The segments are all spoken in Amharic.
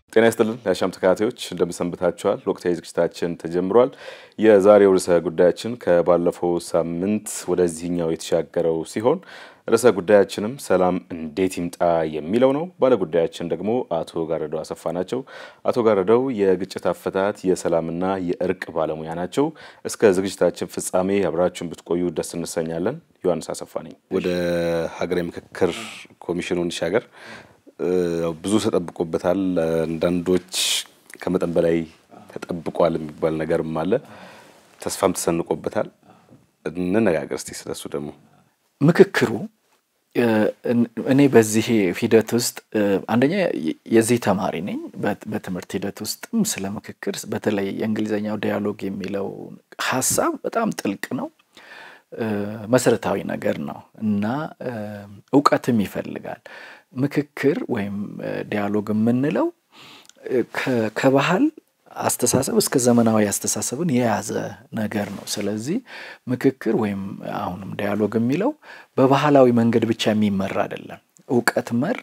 ጤና ይስጥልን የአሻም ተከታታዮች እንደምሰንብታችኋል። ወቅታዊ ዝግጅታችን ተጀምሯል። የዛሬው ርዕሰ ጉዳያችን ከባለፈው ሳምንት ወደዚህኛው የተሻገረው ሲሆን ርዕሰ ጉዳያችንም ሰላም እንዴት ይምጣ የሚለው ነው። ባለጉዳያችን ደግሞ አቶ ጋረደው አሰፋ ናቸው። አቶ ጋረደው የግጭት አፈታት የሰላምና የእርቅ ባለሙያ ናቸው። እስከ ዝግጅታችን ፍጻሜ አብራችሁን ብትቆዩ ደስ እንሰኛለን። ዮሐንስ አሰፋ ነኝ። ወደ ሀገራዊ ምክክር ኮሚሽኑ እንሻገር። ብዙ ተጠብቆበታል። አንዳንዶች ከመጠን በላይ ተጠብቋል የሚባል ነገርም አለ። ተስፋም ተሰንቆበታል። እንነጋገር እስቲ ስለሱ ደግሞ ምክክሩ እኔ በዚህ ሂደት ውስጥ አንደኛ የዚህ ተማሪ ነኝ። በትምህርት ሂደት ውስጥም ስለ ምክክር በተለይ የእንግሊዝኛው ዲያሎግ የሚለው ሀሳብ በጣም ጥልቅ ነው፣ መሰረታዊ ነገር ነው እና እውቀትም ይፈልጋል። ምክክር ወይም ዲያሎግ የምንለው ከባህል አስተሳሰብ እስከ ዘመናዊ አስተሳሰብን የያዘ ነገር ነው። ስለዚህ ምክክር ወይም አሁንም ዲያሎግ የሚለው በባህላዊ መንገድ ብቻ የሚመራ አይደለም። እውቀት መር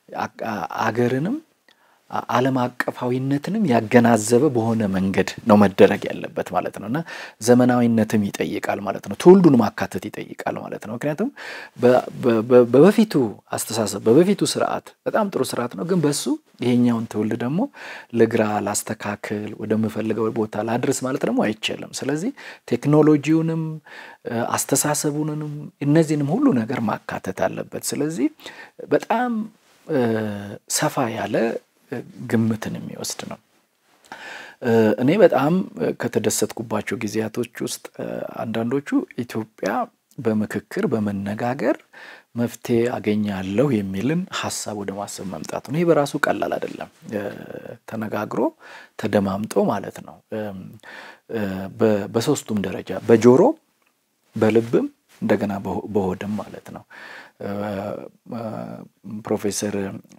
አገርንም ዓለም አቀፋዊነትንም ያገናዘበ በሆነ መንገድ ነው መደረግ ያለበት ማለት ነው እና ዘመናዊነትም ይጠይቃል ማለት ነው። ትውልዱን ማካተት ይጠይቃል ማለት ነው። ምክንያቱም በበፊቱ አስተሳሰብ በበፊቱ ስርዓት በጣም ጥሩ ስርዓት ነው፣ ግን በሱ ይሄኛውን ትውልድ ደግሞ ልግራ ላስተካክል ወደምፈልገው ቦታ ላድርስ ማለት ደግሞ አይቻልም። ስለዚህ ቴክኖሎጂውንም አስተሳሰቡንም እነዚህንም ሁሉ ነገር ማካተት አለበት። ስለዚህ በጣም ሰፋ ያለ ግምትን የሚወስድ ነው። እኔ በጣም ከተደሰትኩባቸው ጊዜያቶች ውስጥ አንዳንዶቹ ኢትዮጵያ በምክክር በመነጋገር መፍትሄ አገኛለሁ የሚልን ሀሳብ ወደ ማሰብ መምጣቱ ነው። ይህ በራሱ ቀላል አይደለም። ተነጋግሮ ተደማምጦ ማለት ነው። በሶስቱም ደረጃ በጆሮ በልብም እንደገና በሆድም ማለት ነው። ፕሮፌሰር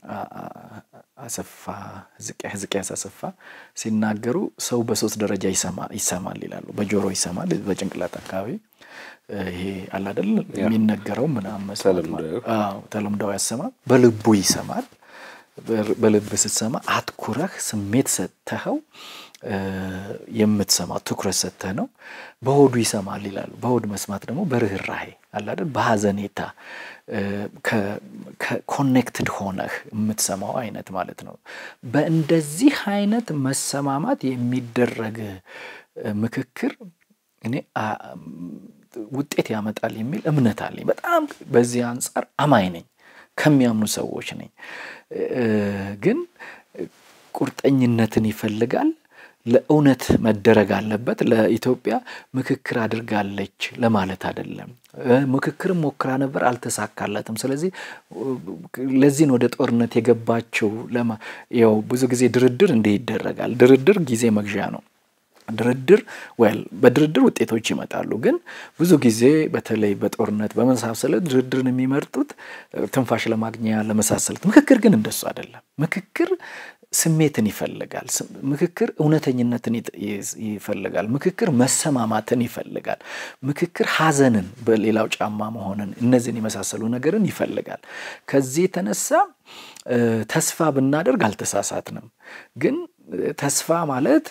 አሰፋ ሕዝቅያስ አሰፋ ሲናገሩ ሰው በሶስት ደረጃ ይሰማል ይላሉ። በጆሮ ይሰማል፣ በጭንቅላት አካባቢ ይሄ አለ አይደል የሚነገረው ምናምን ተለምዳዊ ያሰማል። በልቡ ይሰማል። በልብ ስትሰማ አትኩረህ ስሜት ሰጥተኸው የምትሰማው ትኩረት ሰጥተህ ነው። በሆዱ ይሰማል ይላሉ። በሆድ መስማት ደግሞ በርህራሄ አለ አይደል በሀዘኔታ ኮኔክትድ ሆነህ የምትሰማው አይነት ማለት ነው። በእንደዚህ አይነት መሰማማት የሚደረግ ምክክር እኔ ውጤት ያመጣል የሚል እምነት አለኝ። በጣም በዚህ አንጻር አማኝ ነኝ፣ ከሚያምኑ ሰዎች ነኝ። ግን ቁርጠኝነትን ይፈልጋል። ለእውነት መደረግ አለበት። ለኢትዮጵያ ምክክር አድርጋለች ለማለት አይደለም። ምክክርም ሞክራ ነበር፣ አልተሳካለትም። ስለዚህ ለዚህን ወደ ጦርነት የገባቸው ያው ብዙ ጊዜ ድርድር እንዲህ ይደረጋል። ድርድር ጊዜ መግዣ ነው። ድርድር ወል በድርድር ውጤቶች ይመጣሉ። ግን ብዙ ጊዜ በተለይ በጦርነት በመሳሰለት ድርድርን የሚመርጡት ትንፋሽ ለማግኛ ለመሳሰሉት። ምክክር ግን እንደሱ አይደለም። ምክክር ስሜትን ይፈልጋል። ምክክር እውነተኝነትን ይፈልጋል። ምክክር መሰማማትን ይፈልጋል። ምክክር ሐዘንን በሌላው ጫማ መሆንን እነዚህን የመሳሰሉ ነገርን ይፈልጋል። ከዚህ የተነሳ ተስፋ ብናደርግ አልተሳሳትንም። ግን ተስፋ ማለት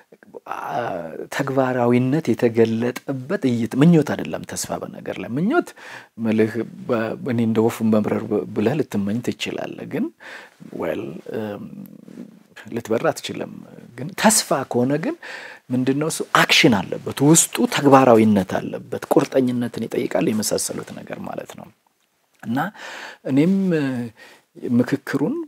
ተግባራዊነት የተገለጠበት እይት ምኞት አይደለም። ተስፋ በነገር ላይ ምኞት መልህ እኔ እንደ ወፉን መብረር ብለህ ልትመኝ ትችላለህ። ግን ወል ልትበር አትችልም። ግን ተስፋ ከሆነ ግን ምንድነው እሱ አክሽን አለበት፣ ውስጡ ተግባራዊነት አለበት፣ ቁርጠኝነትን ይጠይቃል፣ የመሳሰሉት ነገር ማለት ነው እና እኔም ምክክሩን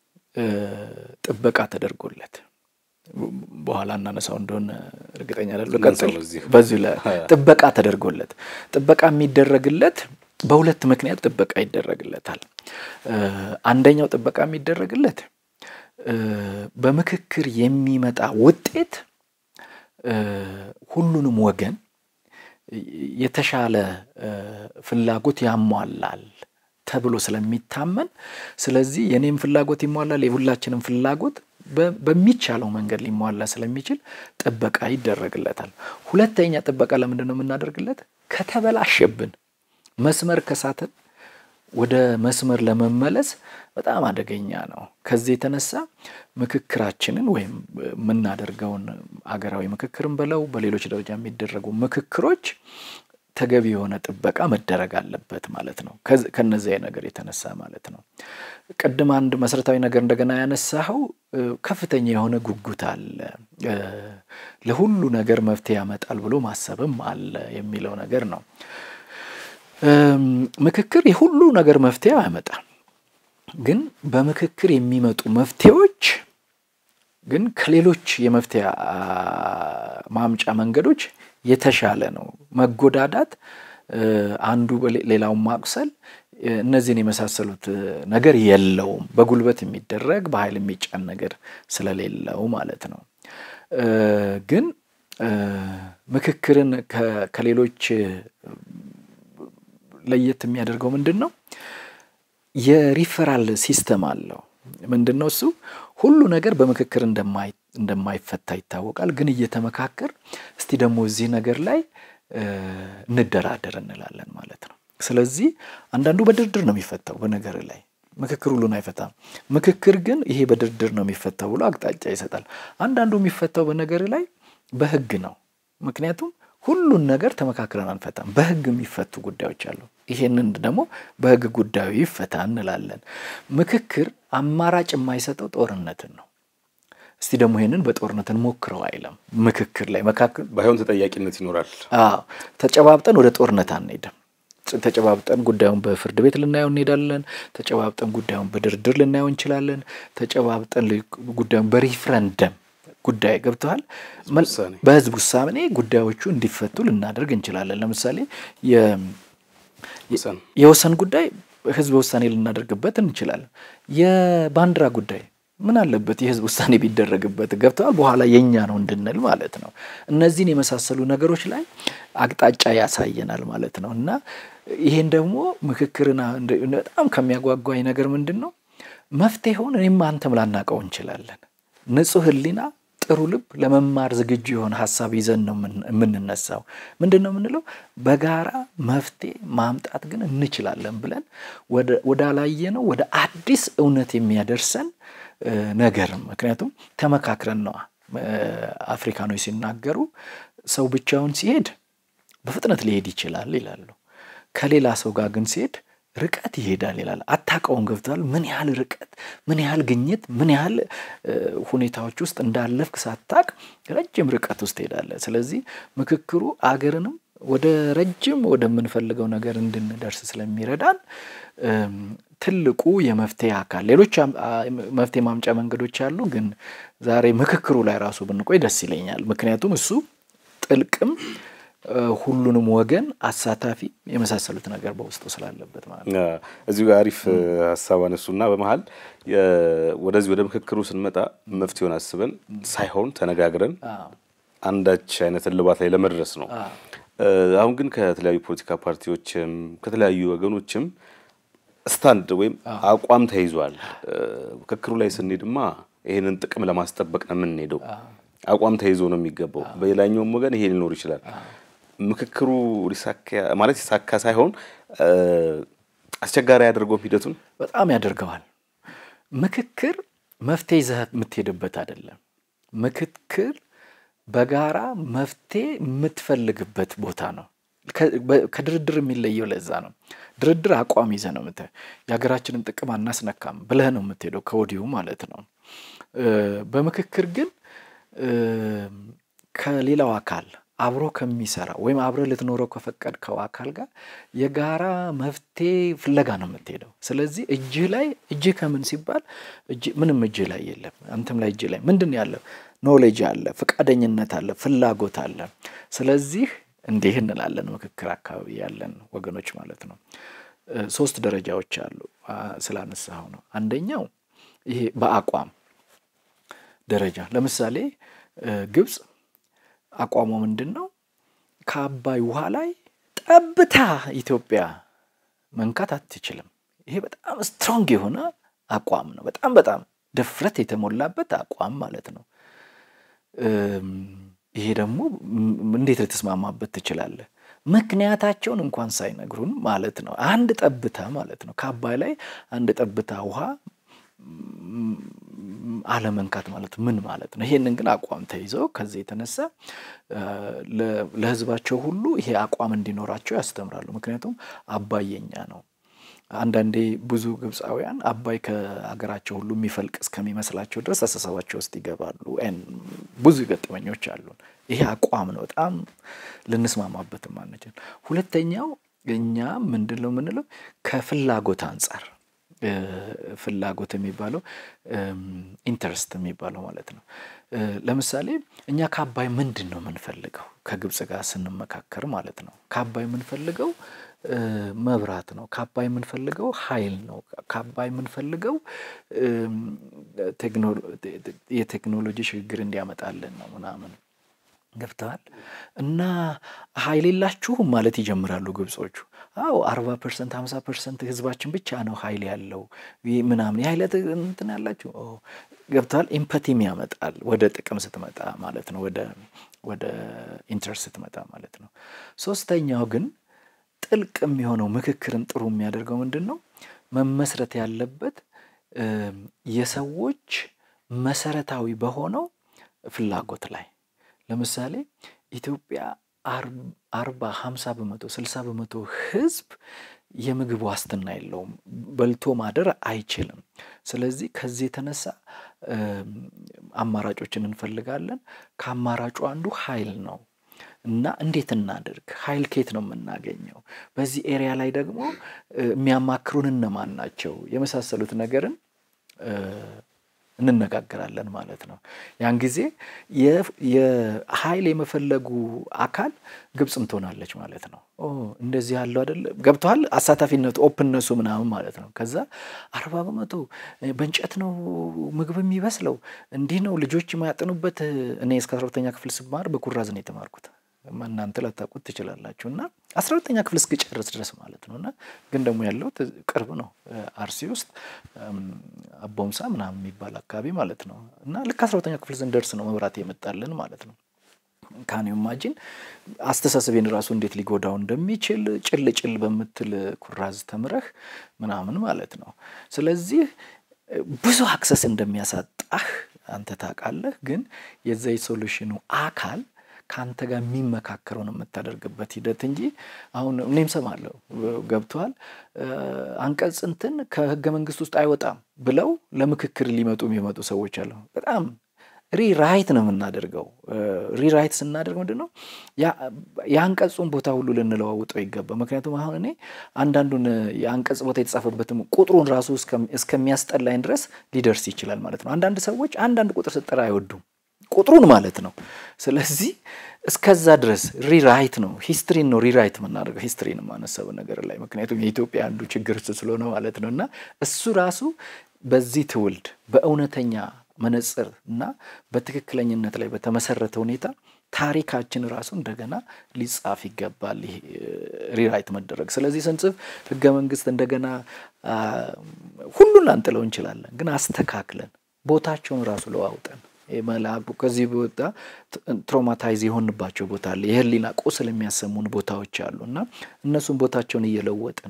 ጥበቃ ተደርጎለት በኋላ እናነሳው እንደሆነ እርግጠኛ አይደለሁ። በዚሁ ላይ ጥበቃ ተደርጎለት ጥበቃ የሚደረግለት በሁለት ምክንያት ጥበቃ ይደረግለታል። አንደኛው ጥበቃ የሚደረግለት በምክክር የሚመጣ ውጤት ሁሉንም ወገን የተሻለ ፍላጎት ያሟላል ተብሎ ስለሚታመን፣ ስለዚህ የኔም ፍላጎት ይሟላል፣ የሁላችንም ፍላጎት በሚቻለው መንገድ ሊሟላ ስለሚችል ጥበቃ ይደረግለታል። ሁለተኛ ጥበቃ ለምንድን ነው የምናደርግለት? ከተበላሸብን መስመር ከሳትን ወደ መስመር ለመመለስ በጣም አደገኛ ነው። ከዚህ የተነሳ ምክክራችንን ወይም የምናደርገውን አገራዊ ምክክርን በለው በሌሎች ደረጃ የሚደረጉ ምክክሮች ተገቢ የሆነ ጥበቃ መደረግ አለበት ማለት ነው። ከነዚያ ነገር የተነሳ ማለት ነው። ቅድም አንድ መሰረታዊ ነገር እንደገና ያነሳኸው ከፍተኛ የሆነ ጉጉት አለ፣ ለሁሉ ነገር መፍትሄ ያመጣል ብሎ ማሰብም አለ የሚለው ነገር ነው። ምክክር የሁሉ ነገር መፍትሄ አያመጣም። ግን በምክክር የሚመጡ መፍትሄዎች ግን ከሌሎች የመፍትሄ ማምጫ መንገዶች የተሻለ ነው። መጎዳዳት፣ አንዱ ሌላውን ማቁሰል፣ እነዚህን የመሳሰሉት ነገር የለውም። በጉልበት የሚደረግ በኃይል የሚጫን ነገር ስለሌለው ማለት ነው። ግን ምክክርን ከሌሎች ለየት የሚያደርገው ምንድን ነው? የሪፈራል ሲስተም አለው። ምንድን ነው እሱ? ሁሉ ነገር በምክክር እንደማይፈታ ይታወቃል። ግን እየተመካከር እስቲ ደግሞ እዚህ ነገር ላይ እንደራደር እንላለን ማለት ነው። ስለዚህ አንዳንዱ በድርድር ነው የሚፈታው በነገር ላይ ምክክር ሁሉን አይፈታም። ምክክር ግን ይሄ በድርድር ነው የሚፈታው ብሎ አቅጣጫ ይሰጣል። አንዳንዱ የሚፈታው በነገር ላይ በህግ ነው። ምክንያቱም ሁሉን ነገር ተመካክረን አንፈታም። በህግ የሚፈቱ ጉዳዮች አሉ። ይሄንን ደግሞ በህግ ጉዳዩ ይፈታ እንላለን። ምክክር አማራጭ የማይሰጠው ጦርነትን ነው። እስቲ ደግሞ ይሄንን በጦርነት እንሞክረው አይለም። ምክክር ላይ መካከል ባይሆን ተጠያቂነት ይኖራል። አዎ ተጨባብጠን ወደ ጦርነት አንሄድም። ተጨባብጠን ጉዳዩን በፍርድ ቤት ልናየው እንሄዳለን። ተጨባብጠን ጉዳዩን በድርድር ልናየው እንችላለን። ተጨባብጠን ጉዳዩን በሪፍረንደም ጉዳይ ገብተዋል። በህዝብ ውሳኔ ጉዳዮቹ እንዲፈቱ ልናደርግ እንችላለን። ለምሳሌ የወሰን ጉዳይ ህዝብ ውሳኔ ልናደርግበት እንችላለን። የባንዲራ ጉዳይ ምን አለበት የህዝብ ውሳኔ ቢደረግበት ገብተዋል። በኋላ የኛ ነው እንድንል ማለት ነው። እነዚህን የመሳሰሉ ነገሮች ላይ አቅጣጫ ያሳየናል ማለት ነው እና ይሄን ደግሞ ምክክርን በጣም ከሚያጓጓኝ ነገር ምንድን ነው መፍትሄውን እኔም አንተም ላናውቀው እንችላለን። ንጹህ ህሊና ጥሩ ልብ ለመማር ዝግጁ የሆነ ሀሳብ ይዘን ነው የምንነሳው። ምንድን ነው የምንለው? በጋራ መፍትሄ ማምጣት ግን እንችላለን ብለን ወዳላየ ነው ወደ አዲስ እውነት የሚያደርሰን ነገር ምክንያቱም ተመካክረን ነዋ። አፍሪካኖች ሲናገሩ ሰው ብቻውን ሲሄድ በፍጥነት ሊሄድ ይችላል ይላሉ። ከሌላ ሰው ጋር ግን ሲሄድ ርቀት ይሄዳል ይላል። አታውቀውም። ገብተዋል። ምን ያህል ርቀት፣ ምን ያህል ግኝት፣ ምን ያህል ሁኔታዎች ውስጥ እንዳለፍክ ሳታቅ ረጅም ርቀት ውስጥ ትሄዳለህ። ስለዚህ ምክክሩ አገርንም ወደ ረጅም ወደምንፈልገው ነገር እንድንደርስ ስለሚረዳን ትልቁ የመፍትሄ አካል ሌሎች መፍትሄ ማምጫ መንገዶች አሉ። ግን ዛሬ ምክክሩ ላይ ራሱ ብንቆይ ደስ ይለኛል። ምክንያቱም እሱ ጥልቅም ሁሉንም ወገን አሳታፊ የመሳሰሉት ነገር በውስጡ ስላለበት ማለት ነው። እዚሁ ጋር አሪፍ ሀሳብ አነሱና በመሀል ወደዚህ ወደ ምክክሩ ስንመጣ መፍትሄውን አስበን ሳይሆን ተነጋግረን አንዳች አይነት እልባት ላይ ለመድረስ ነው። አሁን ግን ከተለያዩ ፖለቲካ ፓርቲዎችም ከተለያዩ ወገኖችም ስታንድ ወይም አቋም ተይዟል። ምክክሩ ላይ ስንሄድማ ይህንን ጥቅም ለማስጠበቅ ነው የምንሄደው። አቋም ተይዞ ነው የሚገባው። በሌላኛውም ወገን ይሄ ሊኖር ይችላል። ምክክሩ ሊሳካ ማለት ይሳካ ሳይሆን አስቸጋሪ ያደርገውም ሂደቱን በጣም ያደርገዋል። ምክክር መፍትሄ ይዘህ የምትሄድበት አይደለም። ምክክር በጋራ መፍትሄ የምትፈልግበት ቦታ ነው። ከድርድር የሚለየው ለዛ ነው። ድርድር አቋም ይዘህ ነው የምትሄድ። የሀገራችንን ጥቅም አናስነካም ብለህ ነው የምትሄደው ከወዲሁ ማለት ነው። በምክክር ግን ከሌላው አካል አብሮ ከሚሰራ ወይም አብረ ልትኖረው ከፈቀድከው አካል ጋር የጋራ መፍትሄ ፍለጋ ነው የምትሄደው። ስለዚህ እጅህ ላይ እጅህ ከምን ሲባል ምንም እጅህ ላይ የለም። አንተም ላይ እጅህ ላይ ምንድን ያለው ኖሌጅ አለ፣ ፍቃደኝነት አለ፣ ፍላጎት አለ። ስለዚህ እንዲህ እንላለን ምክክር አካባቢ ያለን ወገኖች ማለት ነው። ሶስት ደረጃዎች አሉ ስላነሳኸው ነው። አንደኛው ይሄ በአቋም ደረጃ ለምሳሌ ግብፅ አቋሟ ምንድን ነው? ከአባይ ውሃ ላይ ጠብታ ኢትዮጵያ መንካት አትችልም። ይሄ በጣም ስትሮንግ የሆነ አቋም ነው። በጣም በጣም ድፍረት የተሞላበት አቋም ማለት ነው። ይሄ ደግሞ እንዴት ልትስማማበት ትችላለህ? ምክንያታቸውን እንኳን ሳይነግሩን ማለት ነው። አንድ ጠብታ ማለት ነው ከአባይ ላይ አንድ ጠብታ ውሃ አለመንካት ማለት ምን ማለት ነው? ይሄንን ግን አቋም ተይዘው ከዚህ የተነሳ ለሕዝባቸው ሁሉ ይሄ አቋም እንዲኖራቸው ያስተምራሉ። ምክንያቱም አባይ የኛ ነው። አንዳንዴ ብዙ ግብፃውያን አባይ ከሀገራቸው ሁሉ የሚፈልቅ እስከሚመስላቸው ድረስ አስተሳሰባቸው ውስጥ ይገባሉ። ብዙ ገጠመኞች አሉን። ይሄ አቋም ነው፣ በጣም ልንስማማበትም አንችል። ሁለተኛው እኛ ምንድን ነው የምንለው ከፍላጎት አንጻር ፍላጎት የሚባለው ኢንተረስት የሚባለው ማለት ነው። ለምሳሌ እኛ ከአባይ ምንድን ነው የምንፈልገው? ከግብፅ ጋር ስንመካከር ማለት ነው። ከአባይ የምንፈልገው መብራት ነው። ከአባይ የምንፈልገው ኃይል ነው። ከአባይ የምንፈልገው የቴክኖሎጂ ሽግግር እንዲያመጣልን ነው ምናምን ገብተዋል። እና ኃይል የላችሁም ማለት ይጀምራሉ ግብጾቹ። አዎ አርባ ፐርሰንት ሀምሳ ፐርሰንት ህዝባችን ብቻ ነው ኃይል ያለው ምናምን የኃይለ እንትን ያላችሁ ገብተዋል። ኢምፐቲም ያመጣል ወደ ጥቅም ስትመጣ ማለት ነው። ወደ ወደ ኢንትረስት ስትመጣ ማለት ነው። ሶስተኛው ግን ጥልቅ የሚሆነው ምክክርን ጥሩ የሚያደርገው ምንድን ነው መመስረት ያለበት የሰዎች መሰረታዊ በሆነው ፍላጎት ላይ ለምሳሌ ኢትዮጵያ አርባ ሀምሳ በመቶ ስልሳ በመቶ ህዝብ የምግብ ዋስትና የለውም፣ በልቶ ማደር አይችልም። ስለዚህ ከዚህ የተነሳ አማራጮችን እንፈልጋለን። ከአማራጩ አንዱ ኃይል ነው እና እንዴት እናድርግ? ኃይል ከየት ነው የምናገኘው? በዚህ ኤሪያ ላይ ደግሞ የሚያማክሩን እነማን ናቸው? የመሳሰሉት ነገርን እንነጋገራለን ማለት ነው። ያን ጊዜ የኃይል የመፈለጉ አካል ግብፅም ትሆናለች ማለት ነው። እንደዚህ ያለው አይደለ ገብተዋል። አሳታፊነቱ ኦፕንነሱ ምናምን ማለት ነው። ከዛ አርባ በመቶ በእንጨት ነው ምግብ የሚበስለው እንዲህ ነው ልጆች የማያጠኑበት። እኔ እስከ አስራ ሁለተኛ ክፍል ስማር በኩራዝ ነው የተማርኩት። እናንተ ላታውቁት ትችላላችሁ። እና አስራ ሁለተኛ ክፍል እስክጨርስ ድረስ ማለት ነው። እና ግን ደግሞ ያለው ቅርብ ነው አርሲ ውስጥ አቦምሳ ምናምን የሚባል አካባቢ ማለት ነው። እና ልክ አስራ ሁለተኛ ክፍል ስንደርስ ነው መብራት የመጣልን ማለት ነው። ካን ኢማጂን አስተሳሰቤን ራሱ እንዴት ሊጎዳው እንደሚችል ጭል ጭል በምትል ኩራዝ ተምረህ ምናምን ማለት ነው። ስለዚህ ብዙ አክሰስ እንደሚያሳጣህ አንተ ታውቃለህ። ግን የዛ የሶሉሽኑ አካል ከአንተ ጋር የሚመካከረውን የምታደርግበት ሂደት እንጂ አሁን እኔም ሰማለሁ ገብተዋል አንቀጽ እንትን ከህገ መንግስት ውስጥ አይወጣም ብለው ለምክክር ሊመጡ የሚመጡ ሰዎች አሉ። በጣም ሪራይት ነው የምናደርገው። ሪራይት ስናደርግ ምንድን ነው የአንቀጹን ቦታ ሁሉ ልንለዋውጠው ይገባ። ምክንያቱም አሁን እኔ አንዳንዱን የአንቀጽ ቦታ የተጻፈበትም ቁጥሩን ራሱ እስከሚያስጠላኝ ድረስ ሊደርስ ይችላል ማለት ነው። አንዳንድ ሰዎች አንዳንድ ቁጥር ስጠራ አይወዱም ቁጥሩን ማለት ነው። ስለዚህ እስከዛ ድረስ ሪራይት ነው ሂስትሪን ነው ሪራይት የምናደርገው ሂስትሪን ማነሰብ ነገር ላይ ምክንያቱም የኢትዮጵያ አንዱ ችግር እሱ ስለሆነ ማለት ነው። እና እሱ ራሱ በዚህ ትውልድ በእውነተኛ መነጽር እና በትክክለኝነት ላይ በተመሰረተ ሁኔታ ታሪካችን ራሱ እንደገና ሊጻፍ ይገባል። ይሄ ሪራይት መደረግ ስለዚህ ስንጽፍ ህገ መንግስት እንደገና ሁሉን ላንጥለው እንችላለን፣ ግን አስተካክለን ቦታቸውን ራሱ ለዋውጠን መልአኩ ከዚህ ቦታ ትሮማታይዝ የሆንባቸው ቦታ አለ። የህሊና ቁስል የሚያሰሙን ቦታዎች አሉ እና እነሱን ቦታቸውን እየለወጥን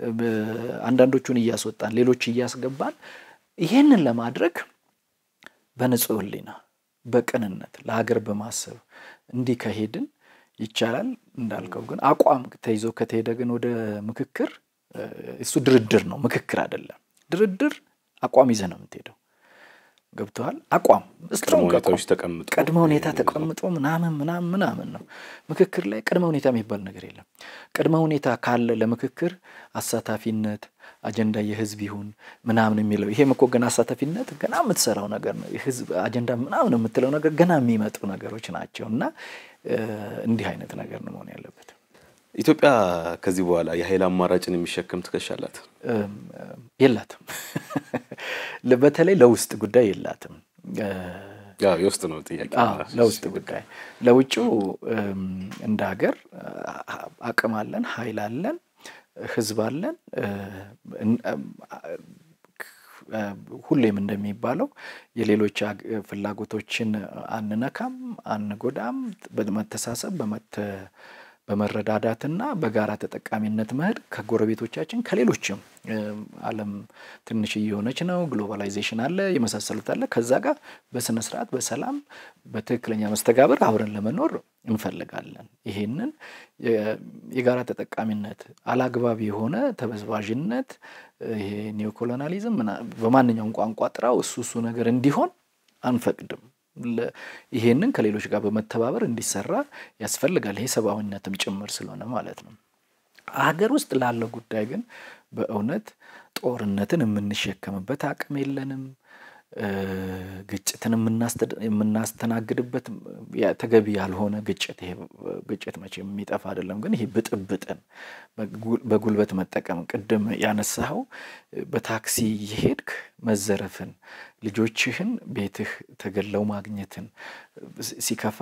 አንዳንዶቹን እያስወጣን ሌሎች እያስገባን ይህንን ለማድረግ በንጹህ ህሊና በቅንነት ለሀገር በማሰብ እንዲህ ከሄድን ይቻላል። እንዳልከው ግን አቋም ተይዞ ከተሄደ ግን ወደ ምክክር እሱ ድርድር ነው፣ ምክክር አይደለም። ድርድር አቋም ይዘህ ነው የምትሄደው። ገብተዋል። አቋም ስትሮንግ ቅድመ ሁኔታ ተቀምጦ ምናምን ምናምን ምናምን ነው። ምክክር ላይ ቅድመ ሁኔታ የሚባል ነገር የለም። ቅድመ ሁኔታ ካለ ለምክክር አሳታፊነት፣ አጀንዳ የህዝብ ይሁን ምናምን የሚለው ይሄም እኮ ገና አሳታፊነት ገና የምትሰራው ነገር ነው። የህዝብ አጀንዳ ምናምን የምትለው ነገር ገና የሚመጡ ነገሮች ናቸው እና እንዲህ አይነት ነገር ነው መሆን ያለበት። ኢትዮጵያ ከዚህ በኋላ የኃይል አማራጭን የሚሸከም ትከሻ አላት? የላትም። በተለይ ለውስጥ ጉዳይ የላትም። የውስጥ ነው ጥያቄ። ለውስጥ ጉዳይ ለውጭው እንደ ሀገር አቅም አለን፣ ኃይል አለን፣ ህዝብ አለን። ሁሌም እንደሚባለው የሌሎች ፍላጎቶችን አንነካም፣ አንጎዳም። በመተሳሰብ በመረዳዳትና በጋራ ተጠቃሚነት መሄድ ከጎረቤቶቻችን ከሌሎችም ዓለም ትንሽ እየሆነች ነው፣ ግሎባላይዜሽን አለ፣ የመሳሰሉት አለ። ከዛ ጋር በስነ ስርዓት በሰላም በትክክለኛ መስተጋብር አብረን ለመኖር እንፈልጋለን። ይሄንን የጋራ ተጠቃሚነት አላግባብ የሆነ ተበዝባዥነት፣ ይሄ ኒዮኮሎናሊዝም በማንኛውም ቋንቋ ጥራው እሱ እሱ ነገር እንዲሆን አንፈቅድም። ይሄንን ከሌሎች ጋር በመተባበር እንዲሰራ ያስፈልጋል። ይሄ ሰብአዊነትም ጭምር ስለሆነ ማለት ነው። ሀገር ውስጥ ላለው ጉዳይ ግን በእውነት ጦርነትን የምንሸከምበት አቅም የለንም። ግጭትን የምናስተናግድበት ተገቢ ያልሆነ ግጭት ይሄ ግጭት መቼ የሚጠፋ አይደለም። ግን ይሄ ብጥብጥን በጉልበት መጠቀም ቅድም ያነሳኸው በታክሲ የሄድክ መዘረፍን፣ ልጆችህን ቤትህ ተገለው ማግኘትን፣ ሲከፋ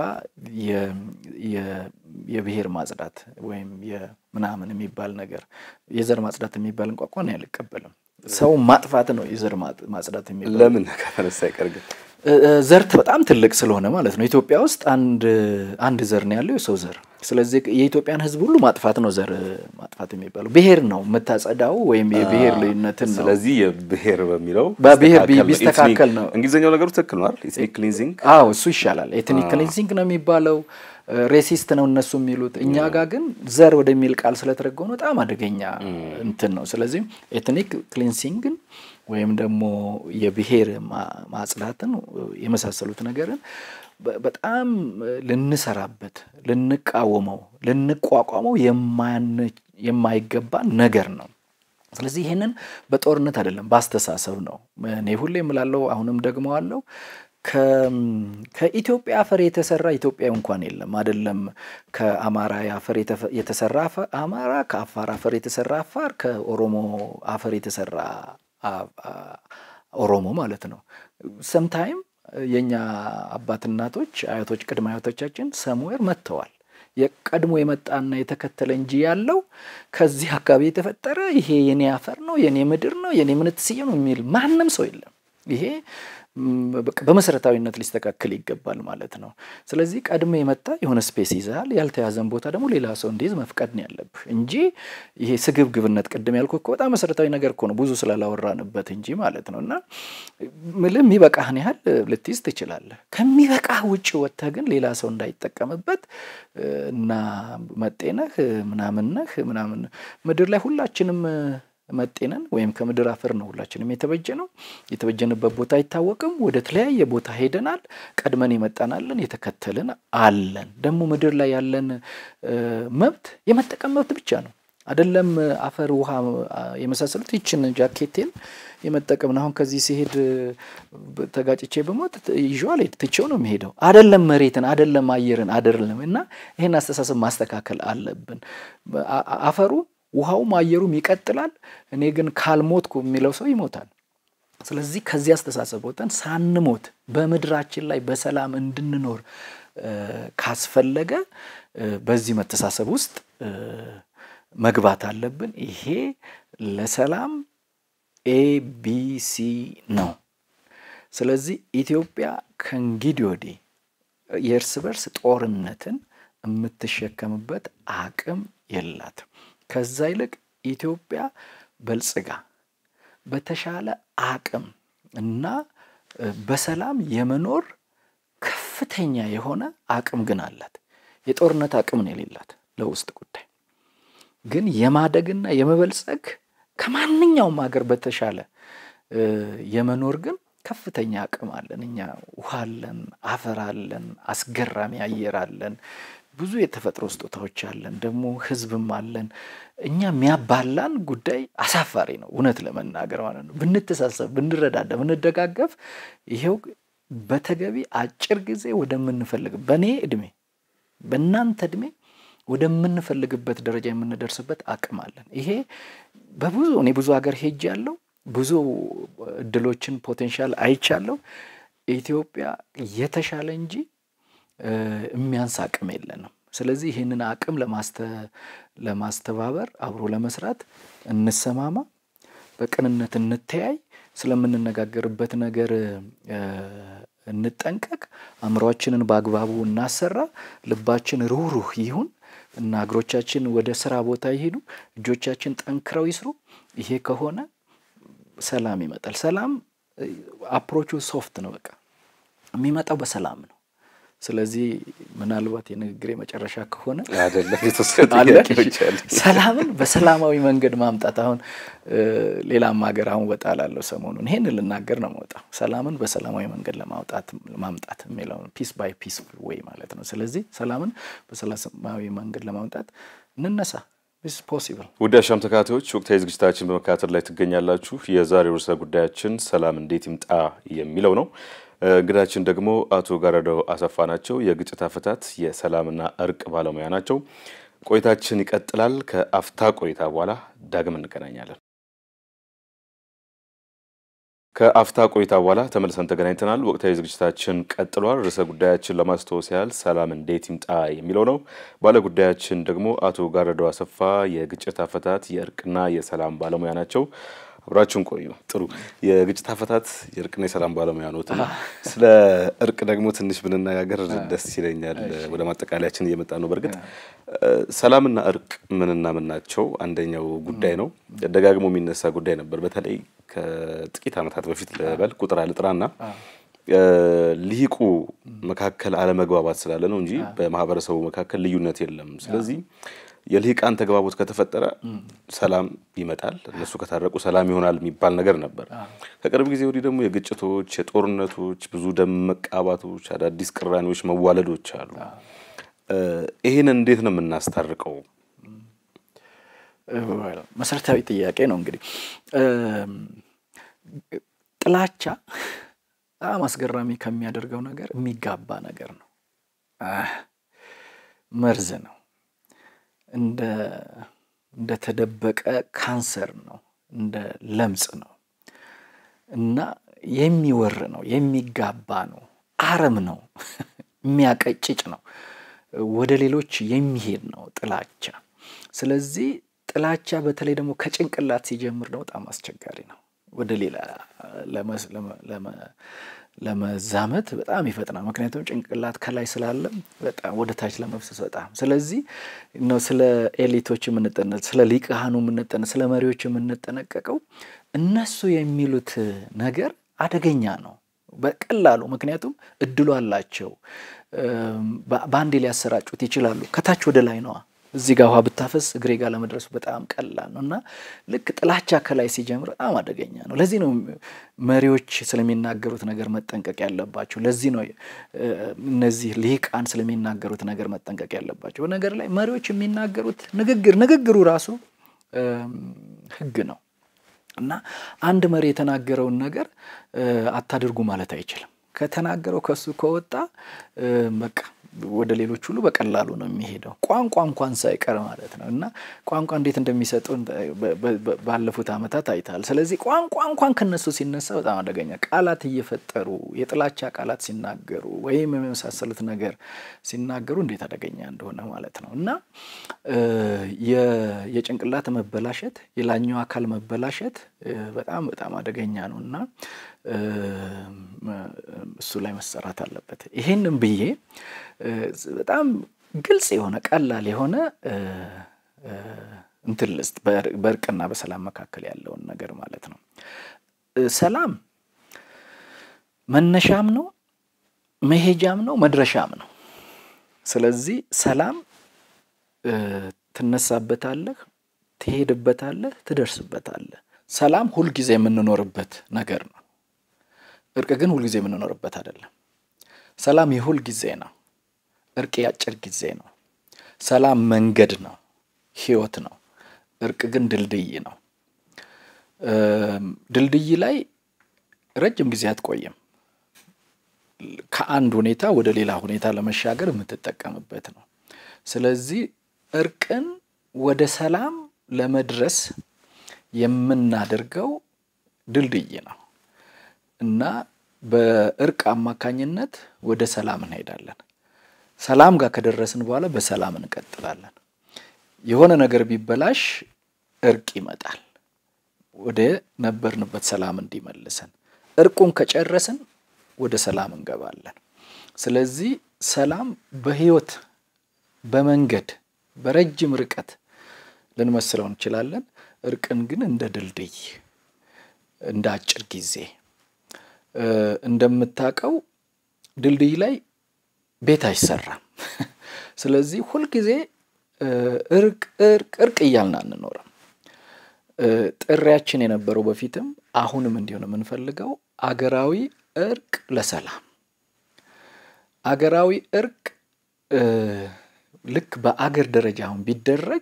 የብሔር ማጽዳት ወይም ምናምን የሚባል ነገር የዘር ማጽዳት የሚባል እንቋቋን አልቀበልም። ሰው ማጥፋት ነው የዘር ማጽዳት የሚባል ለምን ከተነሳ አይቀር ግን ዘርት በጣም ትልቅ ስለሆነ ማለት ነው። ኢትዮጵያ ውስጥ አንድ አንድ ዘር ነው ያለው የሰው ዘር። ስለዚህ የኢትዮጵያን ሕዝብ ሁሉ ማጥፋት ነው ዘር ማጥፋት የሚባለው። ብሔር ነው የምታጸዳው ወይም የብሔር ልዩነትን ነው። ስለዚህ የብሔር በሚለው በብሔር ቢስተካከል ነው። እንግሊዝኛው ነገሩ ትክክል ነው አይደል? ኤትኒክ ክሊንዚንግ አዎ እሱ ይሻላል። ኤትኒክ ክሊንዚንግ ነው የሚባለው። ሬሲስት ነው እነሱ የሚሉት። እኛ ጋር ግን ዘር ወደሚል ቃል ስለተረጎመ በጣም አደገኛ እንትን ነው። ስለዚህ ኤትኒክ ክሊንሲንግን ወይም ደግሞ የብሔር ማጽዳትን የመሳሰሉት ነገርን በጣም ልንሰራበት፣ ልንቃወመው፣ ልንቋቋመው የማይገባ ነገር ነው። ስለዚህ ይህንን በጦርነት አይደለም በአስተሳሰብ ነው። እኔ ሁሌ የምላለው አሁንም ደግሞ አለው ከኢትዮጵያ አፈር የተሰራ ኢትዮጵያዊ እንኳን የለም። አይደለም ከአማራ አፈር የተሰራ አማራ፣ ከአፋር አፈር የተሰራ አፋር፣ ከኦሮሞ አፈር የተሰራ ኦሮሞ ማለት ነው። ሰምታይም የእኛ አባት እናቶች፣ አያቶች፣ ቅድመ አያቶቻችን ሰምዌር መጥተዋል። የቀድሞ የመጣና የተከተለ እንጂ ያለው ከዚህ አካባቢ የተፈጠረ ይሄ የኔ አፈር ነው የኔ ምድር ነው የኔ ምንትስዬ ነው የሚል ማንም ሰው የለም። ይሄ በመሰረታዊነት ሊስተካከል ይገባል ማለት ነው። ስለዚህ ቀድሞ የመጣ የሆነ ስፔስ ይዛል፣ ያልተያዘን ቦታ ደግሞ ሌላ ሰው እንዲይዝ መፍቀድ ነው ያለብህ እንጂ ይሄ ስግብግብነት ቅድም ያልኩህ እኮ በጣም መሰረታዊ ነገር እኮ ነው፣ ብዙ ስላላወራንበት እንጂ ማለት ነው። እና ምልህ የሚበቃህን ያህል ልትይዝ ትችላለህ። ከሚበቃህ ውጭ ወጥተህ ግን ሌላ ሰው እንዳይጠቀምበት እና መጤነህ ምናምነህ ምናምን ምድር ላይ ሁላችንም መጤነን ወይም ከምድር አፈር ነው ሁላችንም የተበጀ ነው። የተበጀንበት ቦታ አይታወቅም። ወደ ተለያየ ቦታ ሄደናል። ቀድመን የመጣናለን፣ የተከተልን አለን። ደግሞ ምድር ላይ ያለን መብት የመጠቀም መብት ብቻ ነው። አይደለም አፈር፣ ውሃ የመሳሰሉት ይችን ጃኬቴን የመጠቀም ነው። አሁን ከዚህ ሲሄድ ተጋጭቼ በሞት ይዤው አልሄድ ትቼው ነው የሚሄደው። አይደለም መሬትን፣ አይደለም አየርን፣ አይደለም እና ይህን አስተሳሰብ ማስተካከል አለብን። አፈሩ ውሃውም አየሩም ይቀጥላል። እኔ ግን ካልሞትኩ የሚለው ሰው ይሞታል። ስለዚህ ከዚህ አስተሳሰብ ወጥተን ሳንሞት በምድራችን ላይ በሰላም እንድንኖር ካስፈለገ በዚህ መተሳሰብ ውስጥ መግባት አለብን። ይሄ ለሰላም ኤቢሲ ነው። ስለዚህ ኢትዮጵያ ከእንግዲህ ወዲህ የእርስ በርስ ጦርነትን የምትሸከምበት አቅም የላትም። ከዛ ይልቅ ኢትዮጵያ በልጽጋ በተሻለ አቅም እና በሰላም የመኖር ከፍተኛ የሆነ አቅም ግን አላት። የጦርነት አቅም ነው የሌላት ለውስጥ ጉዳይ ግን የማደግና የመበልጸግ ከማንኛውም ሀገር በተሻለ የመኖር ግን ከፍተኛ አቅም አለን። እኛ ውሃ አለን፣ አፈር አለን፣ አስገራሚ አየር አለን፣ ብዙ የተፈጥሮ ስጦታዎች አለን፣ ደግሞ ህዝብም አለን። እኛ የሚያባላን ጉዳይ አሳፋሪ ነው፣ እውነት ለመናገር ማለት ነው። ብንተሳሰብ፣ ብንረዳዳ፣ ብንደጋገፍ ይሄው በተገቢ አጭር ጊዜ ወደምንፈልግ በእኔ እድሜ በእናንተ እድሜ ወደምንፈልግበት ደረጃ የምንደርስበት አቅም አለን። ይሄ በብዙ እኔ ብዙ ሀገር ሄጅ ያለው ብዙ እድሎችን ፖቴንሻል አይቻለሁ። ኢትዮጵያ የተሻለ እንጂ የሚያንስ አቅም የለንም። ስለዚህ ይህንን አቅም ለማስተባበር አብሮ ለመስራት እንሰማማ፣ በቅንነት እንተያይ፣ ስለምንነጋገርበት ነገር እንጠንቀቅ፣ አእምሯችንን በአግባቡ እናሰራ፣ ልባችን ሩህሩህ ይሁን። እና እግሮቻችን ወደ ስራ ቦታ ይሄዱ፣ እጆቻችን ጠንክረው ይስሩ። ይሄ ከሆነ ሰላም ይመጣል። ሰላም አፕሮቹ ሶፍት ነው። በቃ የሚመጣው በሰላም ነው። ስለዚህ ምናልባት የንግግር መጨረሻ ከሆነ አይደለም የተወሰኑ አለ ጥያቄዎች አሉ። ሰላምን በሰላማዊ መንገድ ማምጣት። አሁን ሌላም ሀገር አሁን ወጣ ላለው ሰሞኑን ይሄን ልናገር ነው መውጣ ሰላምን በሰላማዊ መንገድ ለማውጣት ማምጣት የሚለው ፒስ ባይ ፒስ ወይ ማለት ነው። ስለዚህ ሰላምን በሰላማዊ መንገድ ለማምጣት እንነሳ። ስ ፖሲብል ውድ አሻም ተከታታዮች ወቅታዊ ዝግጅታችን በመከታተል ላይ ትገኛላችሁ። የዛሬው ርዕሰ ጉዳያችን ሰላም እንዴት ይምጣ የሚለው ነው። እንግዳችን ደግሞ አቶ ጋረደው አሰፋ ናቸው። የግጭት አፈታት የሰላምና እርቅ ባለሙያ ናቸው። ቆይታችን ይቀጥላል። ከአፍታ ቆይታ በኋላ ዳግም እንገናኛለን። ከአፍታ ቆይታ በኋላ ተመልሰን ተገናኝተናል። ወቅታዊ ዝግጅታችን ቀጥሏል። ርዕሰ ጉዳያችን ለማስታወስ ያህል ሰላም እንዴት ይምጣ የሚለው ነው። ባለ ጉዳያችን ደግሞ አቶ ጋረደው አሰፋ የግጭት አፈታት የእርቅና የሰላም ባለሙያ ናቸው። አብራችሁን ቆዩ። ጥሩ የግጭት አፈታት የእርቅና የሰላም ባለሙያ ኖት። ስለ እርቅ ደግሞ ትንሽ ብንነጋገር ደስ ይለኛል። ወደ ማጠቃለያችን እየመጣ ነው። በእርግጥ ሰላምና እርቅ ምንና ምን ናቸው? አንደኛው ጉዳይ ነው። ደጋግሞ የሚነሳ ጉዳይ ነበር። በተለይ ከጥቂት ዓመታት በፊት ልበል ቁጥር አልጥራና ልሂቁ መካከል አለመግባባት ስላለ ነው እንጂ በማህበረሰቡ መካከል ልዩነት የለም። ስለዚህ የልሂቃን ተግባቦት ከተፈጠረ ሰላም ይመጣል፣ እነሱ ከታረቁ ሰላም ይሆናል የሚባል ነገር ነበር። ከቅርብ ጊዜ ወዲህ ደግሞ የግጭቶች፣ የጦርነቶች፣ ብዙ ደም መቃባቶች፣ አዳዲስ ቅራኔዎች፣ መዋለዶች አሉ። ይህን እንዴት ነው የምናስታርቀው? መሰረታዊ ጥያቄ ነው። እንግዲህ ጥላቻ በጣም አስገራሚ ከሚያደርገው ነገር የሚጋባ ነገር ነው። መርዝ ነው። እንደ እንደተደበቀ ካንሰር ነው። እንደ ለምጽ ነው እና የሚወር ነው፣ የሚጋባ ነው፣ አረም ነው፣ የሚያቀጭጭ ነው፣ ወደ ሌሎች የሚሄድ ነው ጥላቻ። ስለዚህ ጥላቻ በተለይ ደግሞ ከጭንቅላት ሲጀምር ነው በጣም አስቸጋሪ ነው። ወደ ሌላ ለመዛመት በጣም ይፈጥናል። ምክንያቱም ጭንቅላት ከላይ ስላለ በጣም ወደ ታች ለመፍሰስ በጣም ስለዚህ ነው ስለ ኤሊቶች የምንጠነ ስለ ሊቃኑ የምንጠነ ስለ መሪዎች የምንጠነቀቀው እነሱ የሚሉት ነገር አደገኛ ነው በቀላሉ ምክንያቱም እድሉ አላቸው። በአንዴ ሊያሰራጩት ይችላሉ። ከታች ወደ ላይ ነዋ። እዚህ ጋር ውሃ ብታፈስ እግሬ ጋር ለመድረሱ በጣም ቀላል ነው እና ልክ ጥላቻ ከላይ ሲጀምር በጣም አደገኛ ነው። ለዚህ ነው መሪዎች ስለሚናገሩት ነገር መጠንቀቅ ያለባቸው። ለዚህ ነው እነዚህ ልሂቃን ስለሚናገሩት ነገር መጠንቀቅ ያለባቸው። በነገር ላይ መሪዎች የሚናገሩት ንግግር ንግግሩ ራሱ ሕግ ነው እና አንድ መሪ የተናገረውን ነገር አታድርጉ ማለት አይችልም። ከተናገረው ከሱ ከወጣ በቃ ወደ ሌሎች ሁሉ በቀላሉ ነው የሚሄደው። ቋንቋ እንኳን ሳይቀር ማለት ነው እና ቋንቋ እንዴት እንደሚሰጡ ባለፉት ዓመታት አይተሃል። ስለዚህ ቋንቋ እንኳን ከነሱ ሲነሳ በጣም አደገኛ ቃላት እየፈጠሩ የጥላቻ ቃላት ሲናገሩ ወይም የመሳሰሉት ነገር ሲናገሩ እንዴት አደገኛ እንደሆነ ማለት ነው እና የጭንቅላት መበላሸት፣ የላኛው አካል መበላሸት በጣም በጣም አደገኛ ነው እና እሱ ላይ መሰራት አለበት። ይሄንም ብዬ በጣም ግልጽ የሆነ ቀላል የሆነ እንትን ልስጥ በእርቅና በሰላም መካከል ያለውን ነገር ማለት ነው። ሰላም መነሻም ነው፣ መሄጃም ነው፣ መድረሻም ነው። ስለዚህ ሰላም ትነሳበታለህ፣ ትሄድበታለህ፣ ትደርስበታለህ። ሰላም ሁልጊዜ የምንኖርበት ነገር ነው። እርቅ ግን ሁልጊዜ የምንኖርበት አይደለም። ሰላም የሁል ጊዜ ነው። እርቅ የአጭር ጊዜ ነው። ሰላም መንገድ ነው፣ ህይወት ነው። እርቅ ግን ድልድይ ነው። ድልድይ ላይ ረጅም ጊዜ አትቆይም። ከአንድ ሁኔታ ወደ ሌላ ሁኔታ ለመሻገር የምትጠቀምበት ነው። ስለዚህ እርቅን ወደ ሰላም ለመድረስ የምናደርገው ድልድይ ነው እና በእርቅ አማካኝነት ወደ ሰላም እንሄዳለን። ሰላም ጋር ከደረስን በኋላ በሰላም እንቀጥላለን። የሆነ ነገር ቢበላሽ እርቅ ይመጣል ወደ ነበርንበት ሰላም እንዲመልሰን። እርቁን ከጨረስን ወደ ሰላም እንገባለን። ስለዚህ ሰላም በህይወት በመንገድ በረጅም ርቀት ልንመስለው እንችላለን። እርቅን ግን እንደ ድልድይ እንደ አጭር ጊዜ እንደምታውቀው ድልድይ ላይ ቤት አይሰራም። ስለዚህ ሁልጊዜ እርቅ እርቅ እርቅ እያልን አንኖርም። ጥሪያችን የነበረው በፊትም አሁንም እንዲሆን የምንፈልገው አገራዊ እርቅ ለሰላም አገራዊ እርቅ ልክ በአገር ደረጃ አሁን ቢደረግ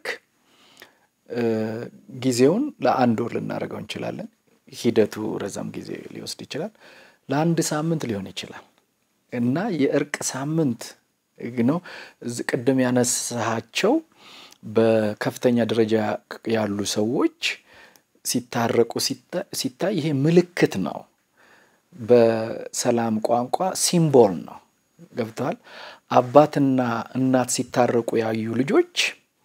ጊዜውን ለአንድ ወር ልናደርገው እንችላለን። ሂደቱ ረዘም ጊዜ ሊወስድ ይችላል። ለአንድ ሳምንት ሊሆን ይችላል እና የእርቅ ሳምንት ነው። ቅድም ያነሳቸው በከፍተኛ ደረጃ ያሉ ሰዎች ሲታረቁ ሲታይ ይሄ ምልክት ነው። በሰላም ቋንቋ ሲምቦል ነው። ገብተዋል። አባትና እናት ሲታረቁ ያዩ ልጆች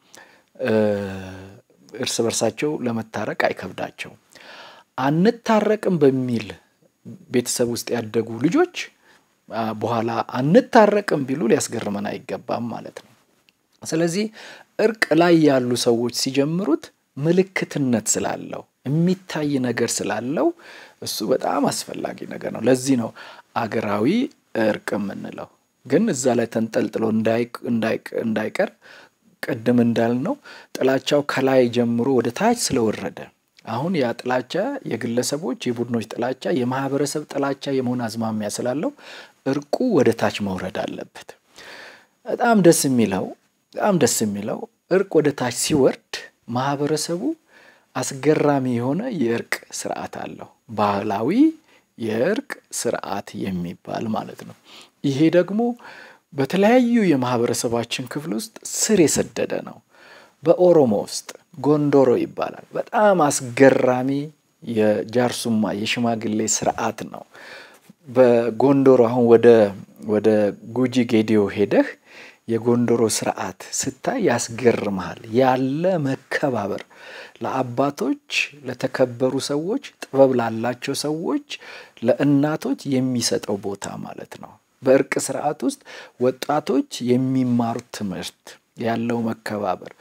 እርስ በርሳቸው ለመታረቅ አይከብዳቸው። አንታረቅም በሚል ቤተሰብ ውስጥ ያደጉ ልጆች በኋላ አንታረቅም ቢሉ ሊያስገርመን አይገባም ማለት ነው። ስለዚህ እርቅ ላይ ያሉ ሰዎች ሲጀምሩት ምልክትነት ስላለው የሚታይ ነገር ስላለው እሱ በጣም አስፈላጊ ነገር ነው። ለዚህ ነው አገራዊ እርቅ የምንለው። ግን እዛ ላይ ተንጠልጥሎ እንዳይቀር ቅድም እንዳልነው ጥላቻው ከላይ ጀምሮ ወደ ታች ስለወረደ አሁን ያ ጥላቻ የግለሰቦች የቡድኖች ጥላቻ የማህበረሰብ ጥላቻ የመሆን አዝማሚያ ስላለው እርቁ ወደ ታች መውረድ አለበት። በጣም ደስ የሚለው በጣም ደስ የሚለው እርቅ ወደ ታች ሲወርድ ማህበረሰቡ አስገራሚ የሆነ የእርቅ ስርዓት አለው። ባህላዊ የእርቅ ስርዓት የሚባል ማለት ነው። ይሄ ደግሞ በተለያዩ የማህበረሰባችን ክፍል ውስጥ ስር የሰደደ ነው። በኦሮሞ ውስጥ ጎንዶሮ ይባላል። በጣም አስገራሚ የጃርሱማ የሽማግሌ ስርዓት ነው። በጎንዶሮ አሁን ወደ ወደ ጉጂ ጌዲዮ ሄደህ የጎንዶሮ ስርዓት ስታይ ያስገርመሃል። ያለ መከባበር ለአባቶች ለተከበሩ ሰዎች፣ ጥበብ ላላቸው ሰዎች፣ ለእናቶች የሚሰጠው ቦታ ማለት ነው። በእርቅ ስርዓት ውስጥ ወጣቶች የሚማሩት ትምህርት ያለው መከባበር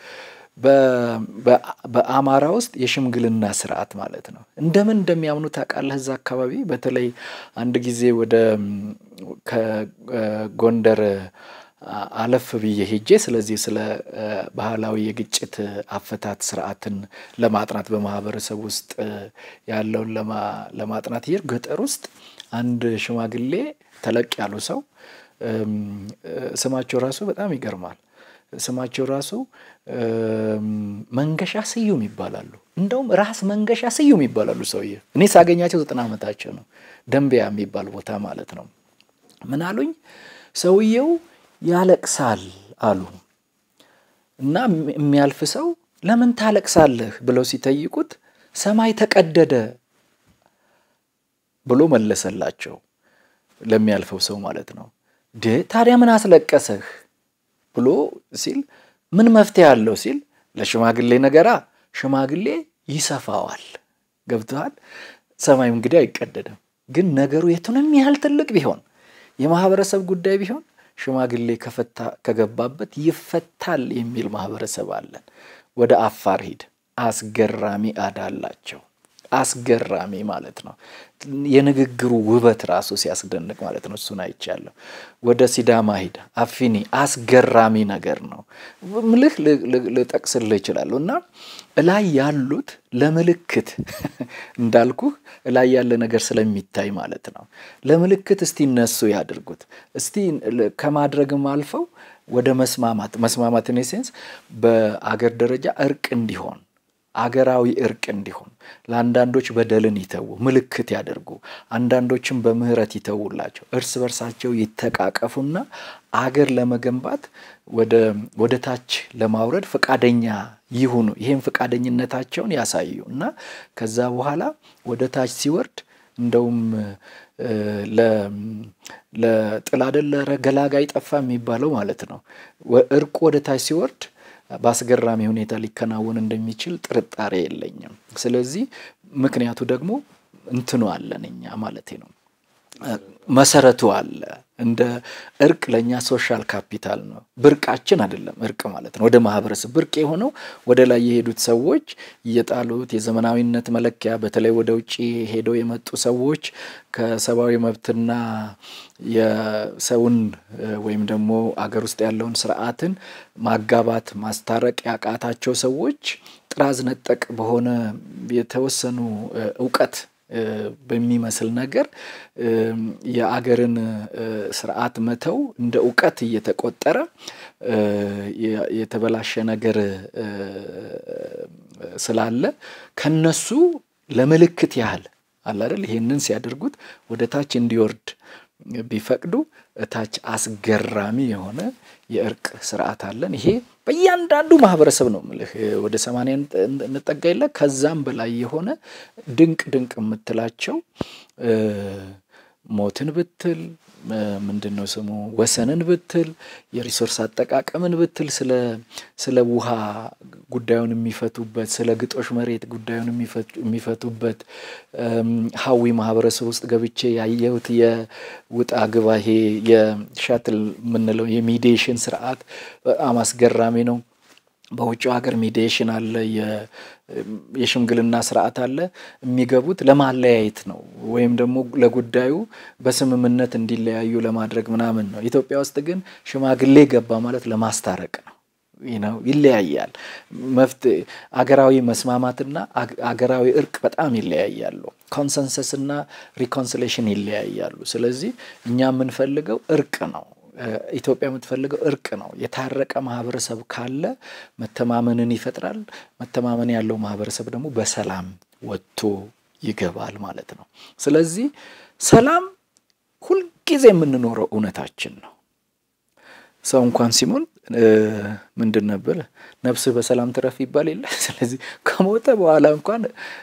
በአማራ ውስጥ የሽምግልና ስርዓት ማለት ነው። እንደምን እንደሚያምኑ ታውቃለህ? እዛ አካባቢ በተለይ አንድ ጊዜ ወደ ከጎንደር አለፍ ብዬ ሄጄ ስለዚህ ስለ ባህላዊ የግጭት አፈታት ስርዓትን ለማጥናት በማህበረሰብ ውስጥ ያለውን ለማጥናት ይር ገጠር ውስጥ አንድ ሽማግሌ ተለቅ ያሉ ሰው ስማቸው ራሱ በጣም ይገርማል። ስማቸው ራሱ መንገሻ ስዩም ይባላሉ። እንደውም ራስ መንገሻ ስዩም ይባላሉ ሰውዬ። እኔ ሳገኛቸው ዘጠና ዓመታቸው ነው። ደንቢያ የሚባል ቦታ ማለት ነው። ምን አሉኝ? ሰውየው ያለቅሳል አሉ እና የሚያልፍ ሰው ለምን ታለቅሳለህ ብለው ሲጠይቁት ሰማይ ተቀደደ ብሎ መለሰላቸው። ለሚያልፈው ሰው ማለት ነው። ድ ታዲያ ምን አስለቀሰህ ብሎ ሲል ምን መፍትሄ አለው ሲል ለሽማግሌ ነገራ ሽማግሌ ይሰፋዋል። ገብተዋል። ሰማዩ እንግዲህ አይቀደድም። ግን ነገሩ የቱንም ያህል ትልቅ ቢሆን የማህበረሰብ ጉዳይ ቢሆን ሽማግሌ ከፈታ ከገባበት ይፈታል የሚል ማህበረሰብ አለን። ወደ አፋር ሂድ፣ አስገራሚ አዳ አላቸው። አስገራሚ ማለት ነው። የንግግሩ ውበት ራሱ ሲያስደንቅ ማለት ነው። እሱን አይቻለሁ። ወደ ሲዳማ ሂድ፣ አፊኒ አስገራሚ ነገር ነው። ምልህ ልጠቅስልህ ይችላሉ እና እላይ ያሉት ለምልክት እንዳልኩህ እላይ ያለ ነገር ስለሚታይ ማለት ነው። ለምልክት እስቲ እነሱ ያድርጉት። እስቲ ከማድረግም አልፈው ወደ መስማማት መስማማት ኢን ሴንስ በአገር ደረጃ እርቅ እንዲሆን አገራዊ እርቅ እንዲሆን ለአንዳንዶች በደልን ይተዉ፣ ምልክት ያደርጉ፣ አንዳንዶችም በምህረት ይተዉላቸው፣ እርስ በርሳቸው ይተቃቀፉና አገር ለመገንባት ወደ ታች ለማውረድ ፈቃደኛ ይሁኑ። ይህም ፈቃደኝነታቸውን ያሳዩ እና ከዛ በኋላ ወደ ታች ሲወርድ እንደውም ለጥል አይደለ ገላጋይ ጠፋ የሚባለው ማለት ነው። እርቁ ወደ ታች ሲወርድ በአስገራሚ ሁኔታ ሊከናወን እንደሚችል ጥርጣሬ የለኝም። ስለዚህ ምክንያቱ ደግሞ እንትኑ አለን እኛ ማለቴ ነው። መሰረቱ አለ። እንደ እርቅ ለእኛ ሶሻል ካፒታል ነው። ብርቃችን አይደለም እርቅ ማለት ነው። ወደ ማህበረሰብ ብርቅ የሆነው ወደ ላይ የሄዱት ሰዎች እየጣሉት የዘመናዊነት መለኪያ በተለይ ወደ ውጭ ሄደው የመጡ ሰዎች ከሰብአዊ መብትና የሰውን ወይም ደግሞ አገር ውስጥ ያለውን ስርዓትን ማጋባት ማስታረቅ ያቃታቸው ሰዎች ጥራዝ ነጠቅ በሆነ የተወሰኑ እውቀት በሚመስል ነገር የአገርን ስርዓት መተው እንደ እውቀት እየተቆጠረ የተበላሸ ነገር ስላለ ከነሱ ለምልክት ያህል አለ አይደል ይሄንን ሲያደርጉት ወደ ታች እንዲወርድ ቢፈቅዱ እታች አስገራሚ የሆነ የእርቅ ስርዓት አለን። ይሄ በእያንዳንዱ ማህበረሰብ ነው ምልህ ወደ ሰማንያ እንጠጋ የለ ከዛም በላይ የሆነ ድንቅ ድንቅ የምትላቸው ሞትን ብትል ምንድን ነው ስሙ ወሰንን ብትል የሪሶርስ አጠቃቀምን ብትል ስለ ስለ ውሃ ጉዳዩን የሚፈቱበት ስለ ግጦሽ መሬት ጉዳዩን የሚፈቱበት ሀዊ ማህበረሰብ ውስጥ ገብቼ ያየሁት የውጣ ግባ ይሄ የሻትል የምንለው የሚዲዬሽን ስርዓት በጣም አስገራሚ ነው። በውጭው ሀገር ሚዲዬሽን አለ፣ የሽምግልና ስርዓት አለ። የሚገቡት ለማለያየት ነው ወይም ደግሞ ለጉዳዩ በስምምነት እንዲለያዩ ለማድረግ ምናምን ነው። ኢትዮጵያ ውስጥ ግን ሽማግሌ ገባ ማለት ለማስታረቅ ነው። ነው ይለያያል። መፍትሄ አገራዊ መስማማትና አገራዊ እርቅ በጣም ይለያያሉ። ኮንሰንሰስ እና ሪኮንሲሌሽን ይለያያሉ። ስለዚህ እኛ የምንፈልገው እርቅ ነው። ኢትዮጵያ የምትፈልገው እርቅ ነው። የታረቀ ማህበረሰብ ካለ መተማመንን ይፈጥራል። መተማመን ያለው ማህበረሰብ ደግሞ በሰላም ወጥቶ ይገባል ማለት ነው። ስለዚህ ሰላም ሁልጊዜ የምንኖረው እውነታችን ነው። ሰው እንኳን ሲሞን ምንድን ነበር ነፍስህ በሰላም ትረፍ ይባል የለ። ስለዚህ ከሞተ በኋላ እንኳን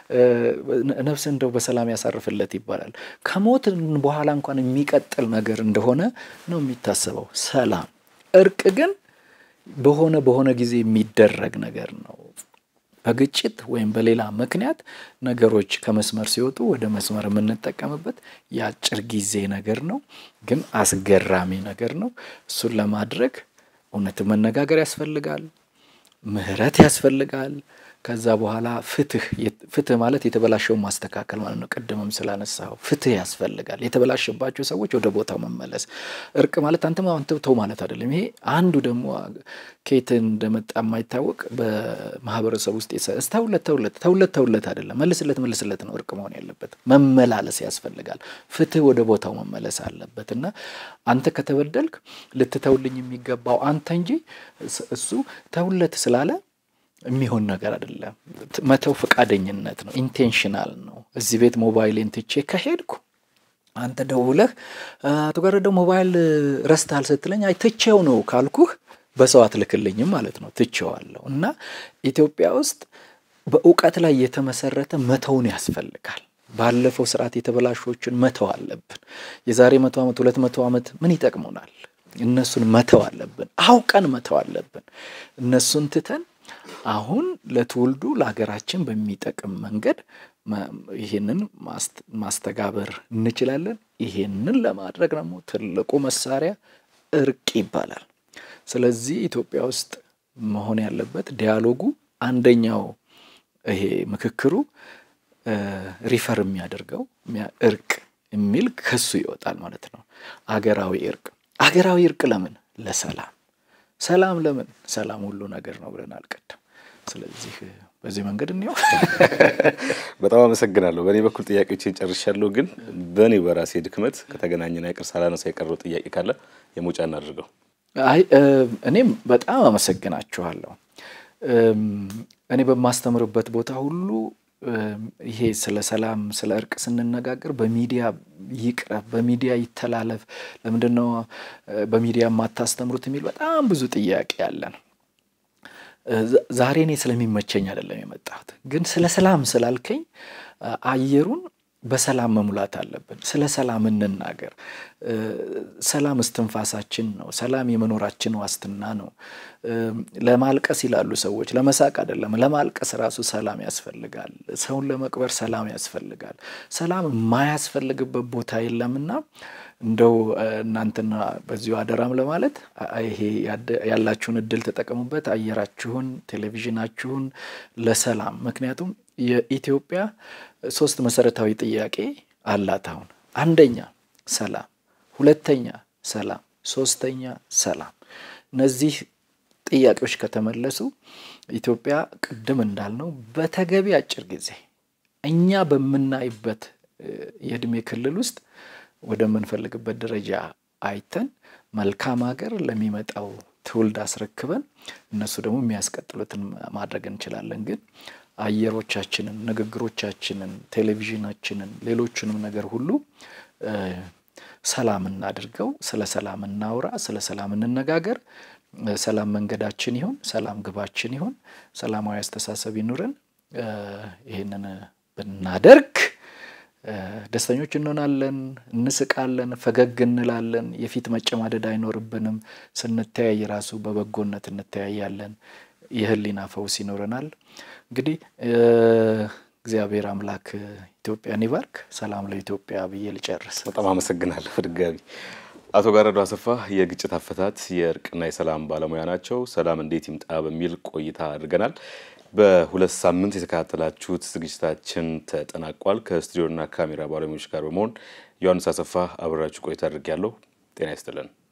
ነፍስ እንደው በሰላም ያሳርፍለት ይባላል። ከሞት በኋላ እንኳን የሚቀጥል ነገር እንደሆነ ነው የሚታሰበው። ሰላም፣ እርቅ ግን በሆነ በሆነ ጊዜ የሚደረግ ነገር ነው። በግጭት ወይም በሌላ ምክንያት ነገሮች ከመስመር ሲወጡ ወደ መስመር የምንጠቀምበት የአጭር ጊዜ ነገር ነው፣ ግን አስገራሚ ነገር ነው። እሱን ለማድረግ እውነት መነጋገር ያስፈልጋል፣ ምህረት ያስፈልጋል። ከዛ በኋላ ፍትህ ፍትህ ማለት የተበላሸውን ማስተካከል ማለት ነው። ቅድምም ስላነሳው ፍትህ ያስፈልጋል። የተበላሸባቸው ሰዎች ወደ ቦታው መመለስ። እርቅ ማለት አንተም አንተ ተው ማለት አይደለም። ይሄ አንዱ ደግሞ ከየት እንደመጣ የማይታወቅ በማህበረሰብ ውስጥ ተውለት ተውለት ተውለት ተውለት አይደለም፣ መልስለት መልስለት ነው እርቅ መሆን ያለበት። መመላለስ ያስፈልጋል። ፍትህ ወደ ቦታው መመለስ አለበት እና አንተ ከተበደልክ ልትተውልኝ የሚገባው አንተ እንጂ እሱ ተውለት ስላለ የሚሆን ነገር አይደለም። መተው ፈቃደኝነት ነው፣ ኢንቴንሽናል ነው። እዚህ ቤት ሞባይሌን ትቼ ከሄድኩ አንተ ደውለህ አቶ ጋረደው ሞባይል ረስተሃል ስትለኝ አይ ትቼው ነው ካልኩህ በሰው አትልክልኝም ማለት ነው። ትቼዋለሁ እና ኢትዮጵያ ውስጥ በእውቀት ላይ የተመሰረተ መተውን ያስፈልጋል። ባለፈው ስርዓት የተበላሾችን መተው አለብን። የዛሬ መቶ ዓመት ሁለት መቶ ዓመት ምን ይጠቅሙናል? እነሱን መተው አለብን። አውቀን መተው አለብን። እነሱን ትተን አሁን ለትውልዱ ለሀገራችን በሚጠቅም መንገድ ይህንን ማስተጋበር እንችላለን። ይሄንን ለማድረግ ደግሞ ትልቁ መሳሪያ እርቅ ይባላል። ስለዚህ ኢትዮጵያ ውስጥ መሆን ያለበት ዲያሎጉ አንደኛው ይሄ ምክክሩ ሪፈር የሚያደርገው እርቅ የሚል ከሱ ይወጣል ማለት ነው። አገራዊ እርቅ አገራዊ እርቅ ለምን? ለሰላም ሰላም ለምን? ሰላም ሁሉ ነገር ነው ብለን አልቀድም። ስለዚህ በዚህ መንገድ እንየው። በጣም አመሰግናለሁ። በእኔ በኩል ጥያቄዎችን ጨርሻለሁ። ግን በእኔ በራሴ ድክመት ከተገናኘን አይቀር ሳላነሳ የቀረው ጥያቄ ካለ የመውጫ እናድርገው። አይ እኔም በጣም አመሰግናችኋለሁ። እኔ በማስተምርበት ቦታ ሁሉ ይሄ ስለ ሰላም ስለ እርቅ ስንነጋገር በሚዲያ ይቅረብ፣ በሚዲያ ይተላለፍ፣ ለምንድን ነው በሚዲያ የማታስተምሩት የሚል በጣም ብዙ ጥያቄ አለን። ዛሬ እኔ ስለሚመቸኝ አይደለም የመጣሁት፣ ግን ስለ ሰላም ስላልከኝ አየሩን በሰላም መሙላት አለብን። ስለ ሰላም እንናገር። ሰላም እስትንፋሳችን ነው። ሰላም የመኖራችን ዋስትና ነው። ለማልቀስ ይላሉ ሰዎች፣ ለመሳቅ አይደለም። ለማልቀስ ራሱ ሰላም ያስፈልጋል። ሰውን ለመቅበር ሰላም ያስፈልጋል። ሰላም የማያስፈልግበት ቦታ የለምና እንደው እናንተና በዚሁ አደራም ለማለት ይሄ ያላችሁን እድል ተጠቀሙበት። አየራችሁን፣ ቴሌቪዥናችሁን ለሰላም ምክንያቱም የኢትዮጵያ ሶስት መሰረታዊ ጥያቄ አላት። አሁን አንደኛ ሰላም፣ ሁለተኛ ሰላም፣ ሶስተኛ ሰላም። እነዚህ ጥያቄዎች ከተመለሱ ኢትዮጵያ ቅድም እንዳልነው በተገቢ አጭር ጊዜ እኛ በምናይበት የእድሜ ክልል ውስጥ ወደምንፈልግበት ደረጃ አይተን መልካም ሀገር ለሚመጣው ትውልድ አስረክበን እነሱ ደግሞ የሚያስቀጥሉትን ማድረግ እንችላለን። ግን አየሮቻችንን፣ ንግግሮቻችንን፣ ቴሌቪዥናችንን፣ ሌሎቹንም ነገር ሁሉ ሰላም እናድርገው። ስለ ሰላም እናውራ፣ ስለ ሰላም እንነጋገር። ሰላም መንገዳችን ይሁን፣ ሰላም ግባችን ይሁን፣ ሰላማዊ አስተሳሰብ ይኑረን። ይህንን ብናደርግ ደስተኞች እንሆናለን፣ እንስቃለን፣ ፈገግ እንላለን። የፊት መጨማደድ አይኖርብንም። ስንተያይ ራሱ በበጎነት እንተያያለን። የህሊና ፈውስ ይኖረናል። እንግዲህ እግዚአብሔር አምላክ ኢትዮጵያን ይባርክ። ሰላም ለኢትዮጵያ ብዬ ልጨርስ። በጣም አመሰግናለሁ። በድጋሚ አቶ ጋረዶ አሰፋ የግጭት አፈታት የእርቅና የሰላም ባለሙያ ናቸው። ሰላም እንዴት ይምጣ በሚል ቆይታ አድርገናል። በሁለት ሳምንት የተከታተላችሁት ዝግጅታችን ተጠናቋል። ከስቱዲዮና ካሜራ ባለሙያዎች ጋር በመሆን ዮሐንስ አሰፋ አብራችሁ ቆይታ አድርጌያለሁ። ጤና ይስጥልን።